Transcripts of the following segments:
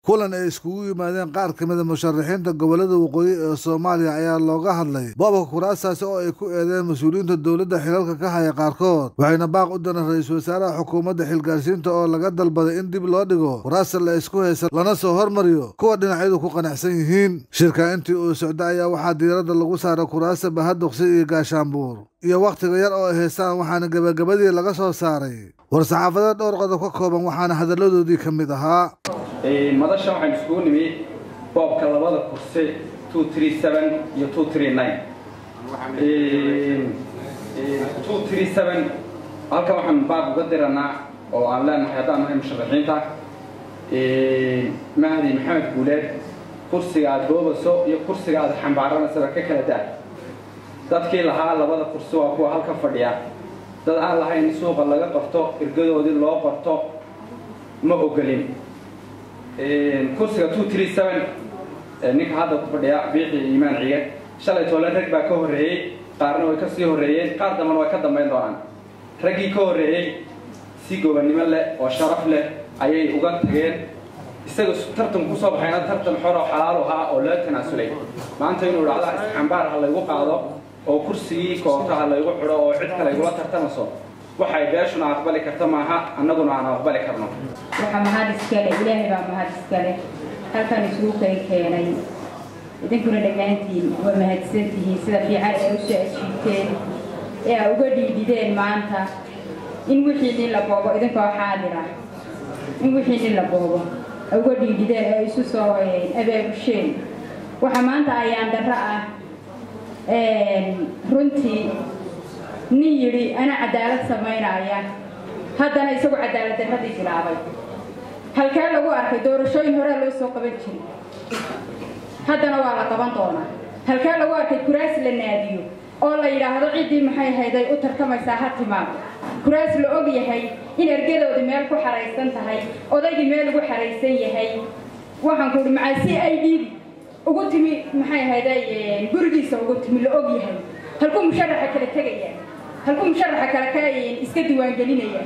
kulan ay iskugu yimaadeen qaar ka mida musharaxiinta gobolada waqooyi ee soomaaliya ayaa looga hadlay boobka kuraastaasi oo ay ku eedeen mas-uuliyiinta dowladda xilalka ka haya qaarkood waxayna baaq u direen ra-iisul wasaaraha xukuumadda xilgaarsiinta oo laga dalbaday in dib loo dhigo kuraasta la isku haysa lana soo hormariyo kuwa dhinacyadu ku qanacsan yihiin shirka intii uu socda ayaa waxaa diiradda lagu saaray kuraasta bahaduqsi iyo gaashaanbuur iyo wakhtiga yar oo ay haystaan waxaana gebagabadii laga soo saaray war-saxaafadeed dhowr qodob ka kooban waxaana hadalladoodii ka mid ahaa madasha waxaan iskugu nimi boobka labada kursi iyo halkan waxaan baab uga diranaa oo aan leenahay haddaan nahay musharaxiinta mahdi maxamed guuleed kursiga aad boobaso iyo kursiga aad xambaaranaysaa ka kala daa dadkii lahaa labada kursi waa kuwa halka fadhiya dad aan lahayn suuqa laga qorto ergadoodii loo qorto ma ogolin kursiga ninka hadda ku fadhiya biixi iimaan ciige shalay toole rag baa ka horreeyey qaarna way ka sii horreeyeen qaar dambana way ka dambayn doonaan raggii ka horreeyey si gobannimo leh oo sharaf leh ayay uga tageen isaga tartan kusoo baxayna tartan xor oo xalaal ahaa oo loo tanaasulay maanta inuu dhacda isxambaar ha laygu qaado oo kursigii koota ha laygu xidho oo cid kale igula tartamaso waxay beeshuna aqbali karta maaha annaguna aan aqbali karno waxaa mahad iskale ilaahay baa mahad iskale halkan isugu kay keenay idinkuna dhammaantiin waa mahadsantihiin sida fiican ee usoo ajiibteen ee a uga dhiidhideen maanta in wixii nin la boobo idinkoo xaadira in wixii nin la boobo a uga dhiidhideen ee isu soo abaabusheen waxaa maanta ayaan darro ah runtii nin yidhi ana cadaalad samaynaya haddana isagu cadaalad darradii bilaabay halkee lagu arkay doorashooyin horea loo soo qaban jiray haddana waa la qaban doonaa halkee lagu arkay kuraas la naadiyo oo la yidhaahdo ciddii maxay hayday u tartamaysaa ha timaado kuraas la og yahay in ergadoodi meel ku xaraysan tahay odaygii meel ugu xaraysan yahay waxaan ku uhi macaa si ay dhiidi ugu timi maxay hayday gurigiisa ugu timi la og yahay halkuu musharaxa kala tegaya halkuu musharaxa kale ka iska diiwaangelinaya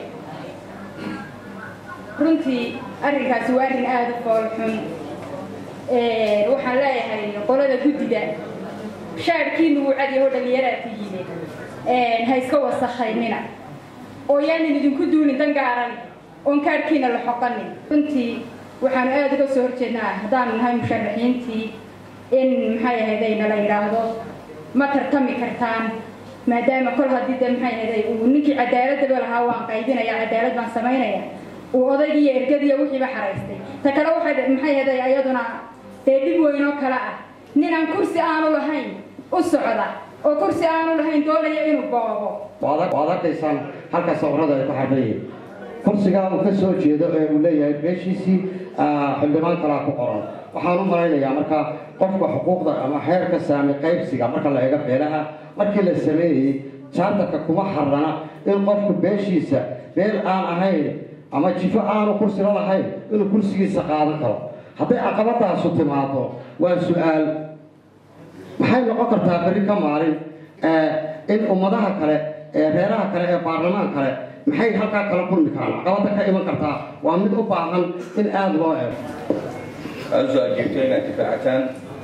runtii arrinkaasi waa arrin aada u fool xun waxaan leeyahay qolada guddida shaadhkiinu wuu cadyaho dhallinyaraad tihiine ha iska wasakhaynina oo yaanan idinku duulin dan gaaran oon kaadhkiina la xoqanin runtii waxaanu aada uga soo horjeednaa haddaanu nahay musharaxiintii in maxay ahayday nala yidhaahdo ma tartami kartaan maadaama kol haddii de maxay ahayday uu ninkii cadaaladaba lahaa waan qaybinaya cadaalad baan samaynaya uu odaygii iyo ergadiiyo wixiiba xaraystay ta kale waxay maxay ahayday ayaduna dee dhib weyn oo kale ah ninaan kursi aanu lahayn u socda oo kursi aanu lahayn doonaya inuu boobo waad arkaysaan halka sawirada ay ku xadhayiin kursigaa uu ka soo jeedo ee uu leeyahay beeshiisii xildhibaan kalaa ku qoran waxaan u malaynayaa marka qofka xuquuqda ama xeerka saami qaybsiga marka la eego beelaha markii la sameeyey jaartarka kuma xarrana in qofku beeshiisa beel aan ahayn ama jifo aanu kursila lahayn inuu kursigiisa qaadan karo hadday caqabadaasu timaado waa su-aal maxay noqon kartaa berri ka maalin in ummadaha kale ee reeraha kale ee baarlamaan kale maxay halkaa kala kulmi karaan caqabada ka iman kartaa waa mid u baahan in aada loo eego aada usoo ajiibto inaad difaacataan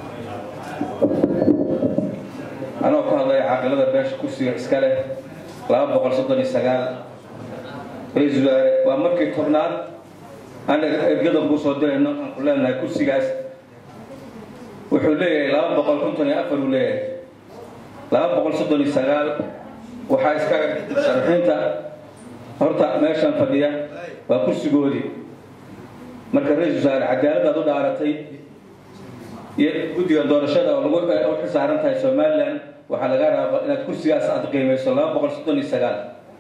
anoo ka hadlaya caaqilada beesha kursiga iska leh laba boqol soddon iyo sagaal ra-iisul wasaare waa markii tobnaad anaga ergadan kuu soo dirayno aan ku leenahay kursigaas wuxuu leeyahay laba boqol konton iyo afar uu leeyahay laba boqol soddon iyo sagaal waxaa iska musharaxiinta horta meeshan fadhiya waa kursigoodii marka ra-isul wasaare cadaaladaad u dhaaratay iyo guddiga doorashada oo lagu u xisaaran tahay somalilan waxaa laga rabaa inaad kursigaas aad qiimayso laba boqol soddon iyo sagaal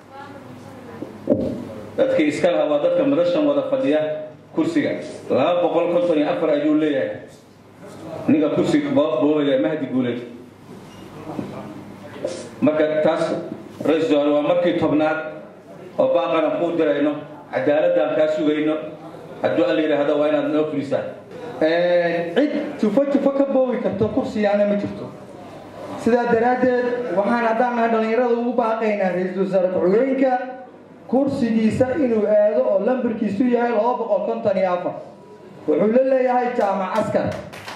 dadkii iska lahaa waa dadka madashan wada fadhiya kursiga laba boqol konton iyo afar ayuu leeyahay ninka kursiga boobaya mahdi guuleed marka taas ra-isul wasaare waa markii tobnaad oo baaqana kuu dirayno cadaaladaan kaa sugayno hadduu alla yidhaahdo waa inaad noo fulisaa cid jufo jufo ka boobi karto kursigaana ma jirto sidaa daraaddeed waxaan haddaan nahay dhallinyarada ugu baaqaynaa ra-iisul wasaare ku-xigeenka kursigiisa inuu aado oo lambarkiisu yahay laba boqol konton iyo afar wuxuu la leeyahay jaamac askar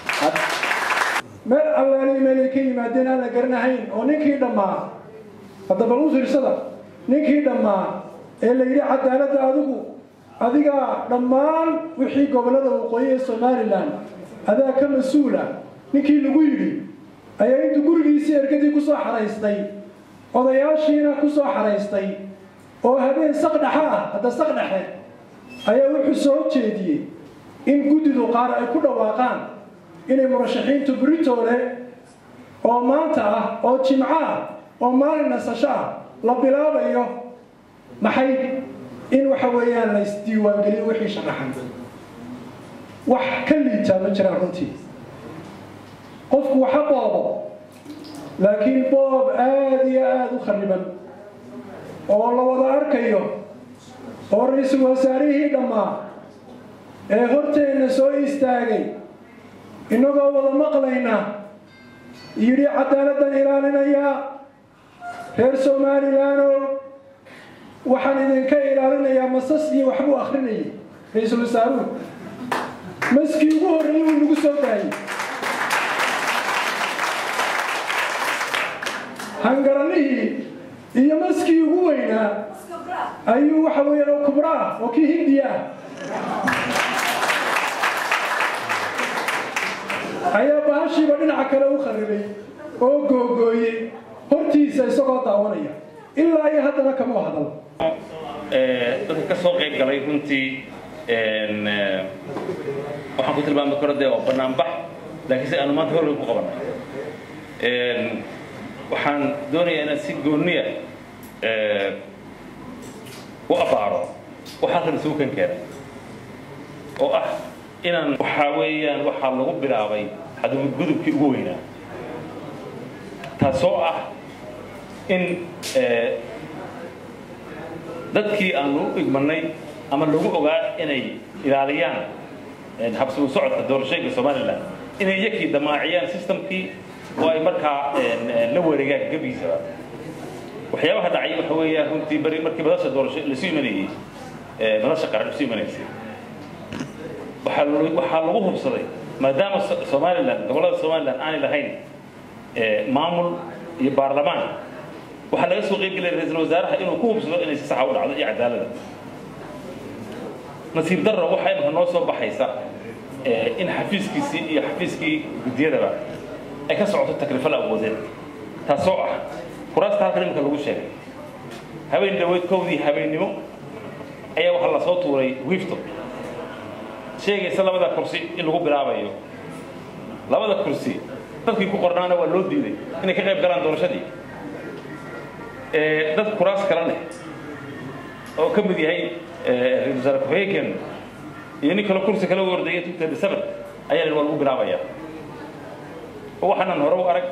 meel allaali meelay ka yimaadeen aan la garanahayn oo ninkii dhammaa hadda bal u fiirsada ninkii dhammaa ee la yidhi cadaaladda adigu adigaa dhammaan wixii gobollada waqooyi ee somalilan adaa ka mas-uula ninkii lagu yidhi ayaa intuu gurigiisii ergadii ku soo xaraystay odayaashiina ku soo xaraystay oo habeen saqdhexa ah hadda saqdhexe ayaa wuxuu soo jeediyey in guddidu qaar ay ku dhawaaqaan inay murashaxiintu britoole oo maanta ah oo jimco ah oo maalin nasasho ah la bilaabayo maxay in waxa weeyaan la isdiiwaangeliyo wixii sharaxan wax ka liitaa ma jiraan runtii qofku waxa boobo laakiin boob aada iyo aada u khariban oo la wada arkayo oo ra-iisul wasaarihii dhammaa ee horteenna soo istaagay innagoo wada maqlayna yidhi cadaaladdan ilaalinayaa reer somalilanoo waxaan idinka ilaalinayaa masas iyo waxbuu akrinayay ra-iisul wasaaruhu maskii ugu horreeyey wuu nagu soo daayey hangaranihii iyo maskii ugu weynaa ayuu waxa weeyaan oo kubra ah oo kii hindiya ah ayaa bahashiiba dhinaca kale u kharibay oo googooyey hortiisa isagoo daawanaya ilaa iyo haddana kama hadal dadka ka soo qayb galay runtii waxaan ku tilmaami karo dee waa banaanbax laakiin si aanu maanta horley ku qabanay waxaan doonayaa inaan si gooniya u abaaro waxaa kan isugu kan keenay oo ah inaan waxaa weeyaan waxaa lagu bilaabay xadgudubkii ugu weynaa taasoo ah in dadkii aanu u igmanay ama lagu ogaa inay ilaaliyaan habsuu socodka doorashooyinka somalilan inay iyakii damaaciyaan systemkii oo ay markaa la wareegaan gebigiisaba waxyaabaha dhacay waxa weeyaan runtii bari markii madasha doorasho lasu imanayey madasha qaran lasu imanaysay waxaa waxaa lagu hubsaday maadaama somalilan gobollada somalilan aanay lahayn maamul iyo baarlamaan waxaa laga soo qeyb gelaya ra-iisul wasaaraha inuu ku hubsado inay si saxa u dhacdo iyo cadaalada nasiib darro waxaa imika noo soo baxaysa in xafiiskiisii iyo xafiiskii guddiyadaba ay ka socoto takrifal awoodeed taasoo ah kuraasta halkan imika lagu sheegay habeen dhaweyd kowdii habeennimo ayaa waxaa lasoo tuuray wifto sheegaysa labada kursi in lagu bilaabayo labada kursi dadkii ku qornaana waa loo diiday inay ka qayb galaan doorashadii dad kuraas kala leh oo ka mid yahay ra-isul wasaare ku-xigeenkeenu iyo nin kale kursi kale u ordaya two thirty seven ayaa la waa lagu bilaabayaa waxaanan hore u arag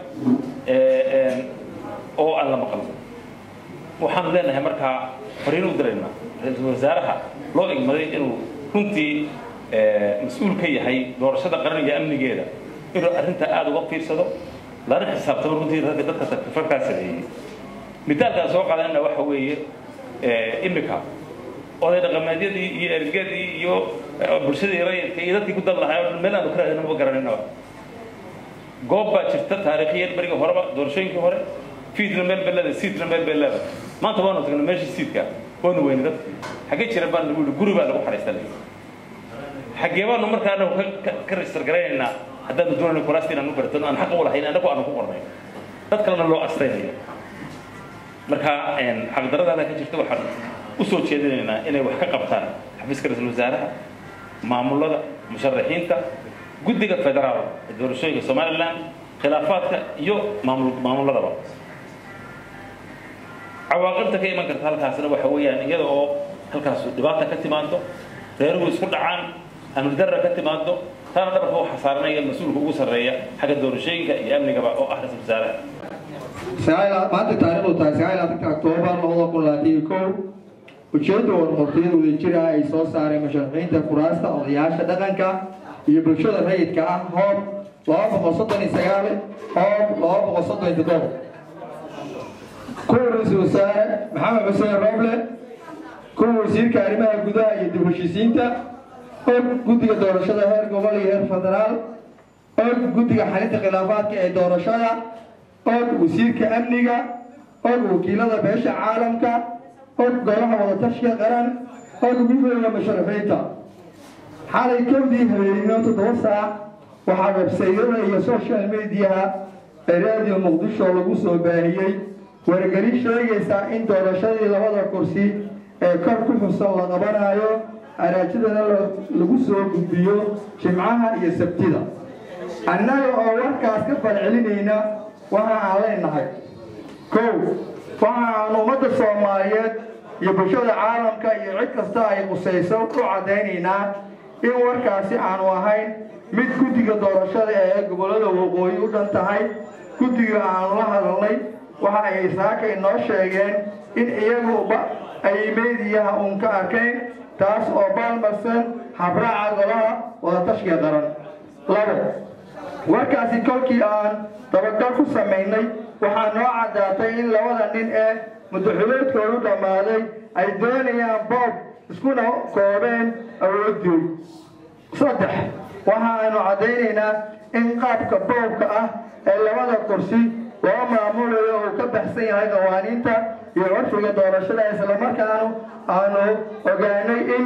oo aan la maqal waxaanu leenahay markaa fariin u diraynaa ra-iisul wasaaraha loo igmaday inuu runtii mas-uul ka yahay doorashada qaran iyo amnigeeda inuu arrintaa aada uga fiirsado lana xisaabtamo runtii ragga dadka takrifarkaa sameeyey mitaalkaan soo qaadanna waxa weeye imika oday dhaqameedyadii iyo ergadii iyo bulshadii rayidka iyo dadkii ku dan lahaa oo meel aanu ka raadina maba garaninaba goob baa jirta taariikhiyan beriga horeba doorashooyinkii hore fiidna meel bay leedahay siidna meel bay leedahay maanta waanu tagnay meeshii siidka waanu weyni dadki xaggee jira baan lagu yihi guri baa lagu xariistanay xaggee baanu markaa anagu ka register garaynaynaa haddaanu doonayno kuraasta inaanu bartano aan xaq u lahayn annagu aanu ku qornay dad kalena loo astaynayo marka xaqdaradaada ka jirta waxaan u soo jeedinaynaa inay wax ka qabtaan xafiiska ra-iisul wasaaraha maamulada musharaxiinta guddiga federaal ee doorashooyinka somalilan khilaafaadka iyo maamul maamuladaba cawaaqibta ka iman karta halkaasna waxa weeyaan iyada oo halkaas dhibaata ka timaado reeruhu isku dhacaan amni darra ka timaado taana dhabarka waxaa saaranaya mas-uulka ugu sarreeya xagga doorashooyinka iyo amnigaba oo ah ra-isul wasaaraha maanta taariikhdu tahay sagaal labaatanka oktoobar labada kun labaatan iyo kow ujeedda warqortiyada wadajir ah ay soo saareen musharaxiinta kuraasta odayaasha dhaqanka iyo bulshada rayidka ah hoob laba boqol soddon iyo sagaal hoob laba boqol soddon iyo toddoba kuwa ra-iisul wasaare maxamed xuseen roble kuwa wasiirka arrimaha gudaha iyo dib heshiisiinta og guddiga doorashada heer gobol iyo heer federaal og guddiga xalinta khilaafaadka ee doorashada og wasiirka amniga og wakiilada beesha caalamka og golaha wadatashiga qaran og guddiga musharaxiinta xalay kowdii habeenimo toddoba saac waxaa websaydada iyo social mediaha ee raadiyo muqdisho lagu soo baahiyey wargelin sheegaysa in doorashadii labada kursi ee kor ku xusan la qabanayo araajidana lagu soo gudbiyo jimcaha iyo sabtida annaga oo warkaas ka falcelinayna waxa aan leenahay kow waxa aan ummadda soomaaliyeed iyo bulshada caalamka iyo cid kasta ay qusayso u caddaynaynaa in warkaasi aanu ahayn mid guddiga doorashada ee gobollada waqooyi u dhan tahay guddiga aanu la hadalnay waxa ay saaka inoo sheegeen in iyaguba ay meediyaha uun ka arkayn taas oo baalmarsan habraaca golaha wadatashiga qaran labo warkaasi kolkii aan dabagal ku samaynay waxaa noo caddaatay in labada nin ee muddaxuleedkoodu dhammaaday ay doonayaan boob iskuna koobeen awooddood saddex waxaanu caddaynaynaa in qaabka boobka ah ee labada kursi loo maamulayo uu ka baxsan yahay qawaaniinta iyo curfiga doorashada islamarkaanu aanu ogaanay in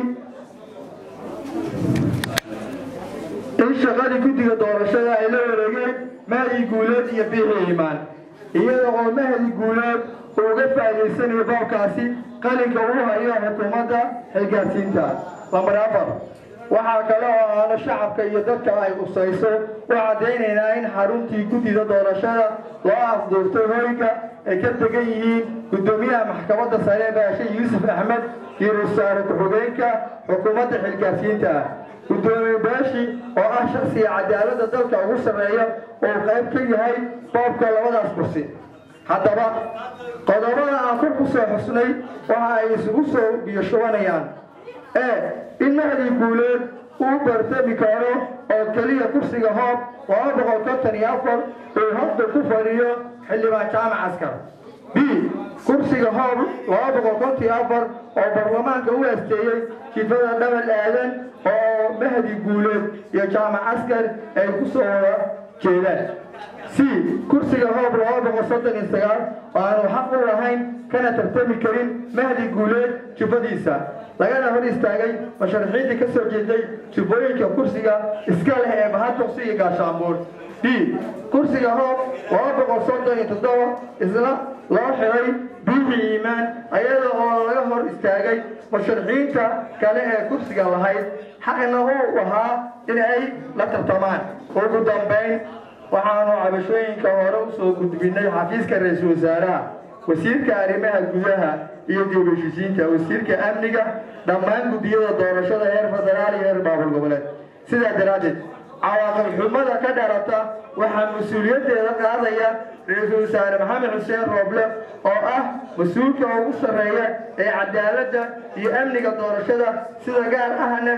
in shaqadii guddiga doorashada ay la wareegeen mahdi guuleed iyo biixi iimaan iyada oo mahdi guuleed uu uga faa'idaysanayo boobkaasi qalinka uu hayo xukuumadda xilgaarsiinta lambar afar waxaa kale oo aanu shacabka iyo dadka ay qusayso u caddaynaynaa in xaruntii guddida doorashada loo afduurtay hoyga ay ka degan yihiin guddoomiyaha maxkamadda sare baashe yuusuf axmed iyo rasaare ku-xigeenka xukuumadda xilgaarsiinta ah guddoomiye baashi oo ah shaksiga cadaaladda dalka ugu sarreeya oo qayb ka yahay boobka labadaas kursi haddaba qodobada aan kor ku soo xusnay waxa ay isugu soo biyoshubanayaan ee in mahdi guuleed uu bartami karo oo keliya kursiga hoob laba boqol konton iyo afar uu hadda ku fadhiyo xildhibaan jaamac askar b kursiga hoob laba boqol konton iyo afar oo baarlamaanka u asteeyey jifada dhabal aadan oo mahdi guuleed iyo jaamac askar ay ku soo wada jeedaan c kursiga hoob laba boqol soddon iyo sagaal oo aanu xaq u lahayn kana tartami karin mahdi guuleed jubadiisa lagana hor istaagay musharaxiintii ka soo jeeday jubbooyinka kursiga iska leh ee bahatuqsi iyo gaashaamuur d kursiga hoob laba boqol soddon iyo toddoba isla loo xiray biixi iimaan ayada oo laga hor istaagay musharaxiinta kale ee kursiga lahayd xaqna uu ahaa in ay la tartamaan ugu dambayn waxaanu cabashooyinka hore u soo gudbinay xafiiska ra-iisul wasaaraha wasiirka arrimaha gudaha iyo dibashisiinta wasiirka amniga dhammaan guddiyada doorashada heer federaal iyo heer baabul goboleed sidaa daraaddeed cawaaqib xumada ka dharata waxaa mas-uuliyaddeeda qaadaya ra-iisul wasaare maxamed xuseen rooble oo ah mas-uulka ugu sarreeya ee cadaaladda iyo amniga doorashada sida gaar ahna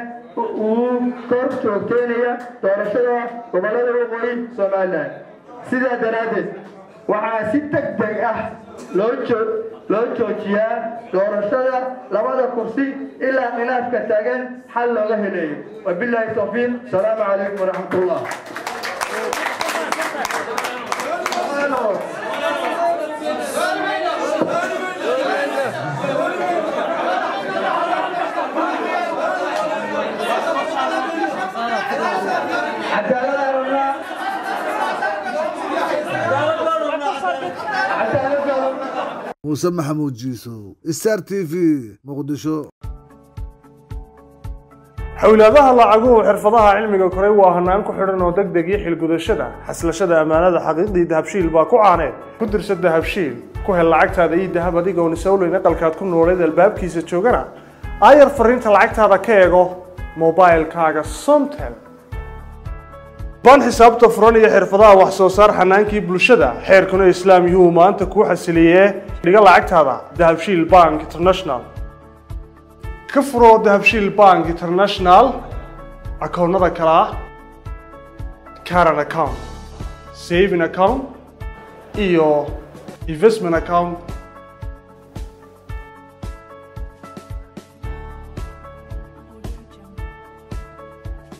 uu kor joogteynaya doorashada gobollada waqooyi somalilan sidaa daraaddeed waxaa si deg deg ah loo joo loo joojiyaa doorashada labada kursi ilaa khilaafka taagan xal looga heleeyo wabilaahi tawfiiq asalaamu calaykum waraxmat ullah muuse maxamuud jiisow star t v muqdisho xowlaadaha lacaguhu xirfadaha cilmiga koray waa hanaan ku xidhan oo deg deg iyo xilgudashada xaslashada ammaanada xaqiiqdii dahabshiil baa ku caaneed ku dirsa dahabshiil ku hel lacagtaada iyo dahab adigoon isowleyn aqalkaad ku nooleed albaabkiisa joogana aayar fariinta lacagtaada ka eego mobailkaaga somtel baan xisaabta furan iyo xirfadaha wax soo saar xanaankii bulshada xeerkuna islaam yuu maanta kuu xasiliyee dhiga lacagtaada dahabshiil bank international ka furo dahabshiil bank international akoonnada kale ah caran account saving account iyo investment account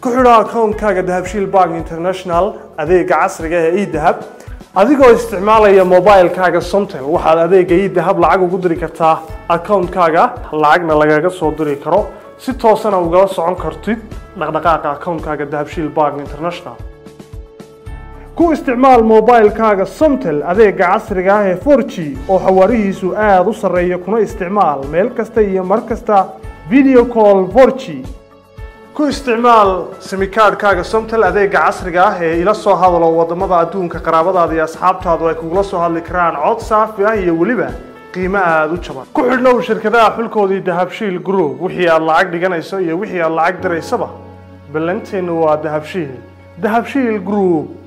ku xidho akoonkaaga dahabshiil bank international adeega casriga ee edahab adigoo isticmaalaya mobilekaaga somtel waxaad adeega edahab lacag ugu diri kartaa akoonkaaga lacagna lagaga soo diri karo si toosana ugala socon kartid dhaqdhaqaaqa akoonkaaga dahabshiil bank international ku isticmaal mobilekaaga somtel adeega casriga ah ee 4g oo xawaarihiisu aada u sarreeya kuna isticmaal meel kasta iyo mar kasta video call 4g ku isticmaal simikaadhkaaga somtel adeega casriga ah ee ila soo hadalo wadamada adduunka qaraabadaada iyo asxaabtaadu ay kugula soo hadli karaan cod saafi ah iyo weliba qiimo aada u jaban ku xidhnow shirkadaha xulkoodii dahabshiil group wixii aad lacag dhiganayso iyo wixii aad lacag diraysaba ballanteennu waa dahabshiil dahabshiil group